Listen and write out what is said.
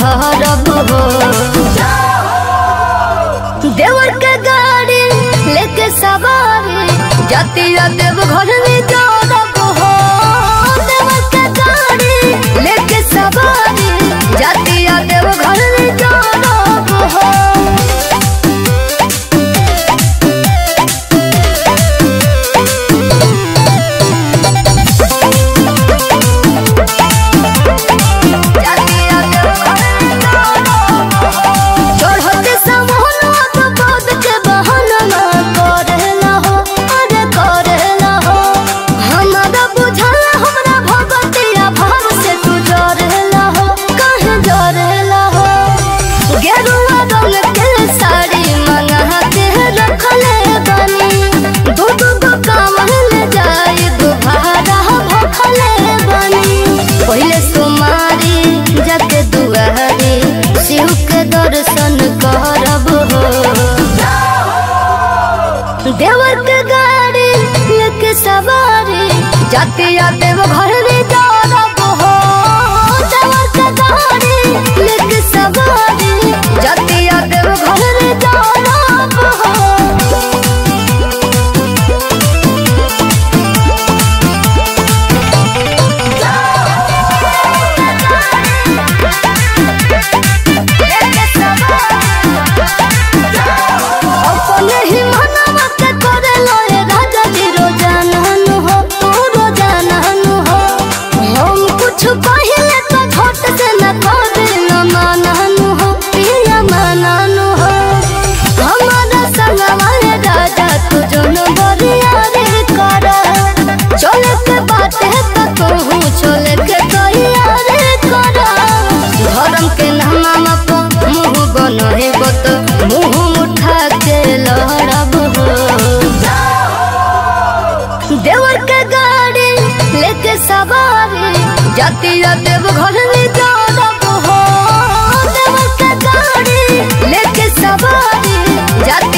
भरब हो देवर के गाड़ी लेके सवारी जातिया देव घर में जारब हो देवर के गाड़ी लेके सवारी जातिया देव घर में जारब हो चढ़ते समहनवा तो बाद के बहाना करेला हो अरे करेला हो हमारा बुझाला हमरा भगतिया भाव से तू डरेला हो कहे डरेला हो गेरुआ रंग के साड़ी मंगा के रखले बनी दू दू गो कामल जाई दुभारा भखले बनी पहले सुमारी जाके दुआरी शिव के दर्शन करब हो देवर के गाड़ी लेके सवारी जातिया देव घर में जारब हो देवर के गाड़ी लेके सवारी जातिया देव घर में जारब हो अपने ही मनवा के करे लोए राजा जी रोजानन हो तू रोजानन हो हम कुछ पहले तो झट से न करे न मानन हो पिया मानन हो हमारा संगवा रे राजा तू जन बरिया रे कर चले के बात है तो तू चले के तैयार कर धर्म के नामा पर मुंह बन है बत मुंह उठा के लहरब हो देवर के गाड़ी लेके सवारी जातिया देव घर में जारब हो देवर के गाड़ी लेके सवारी जाति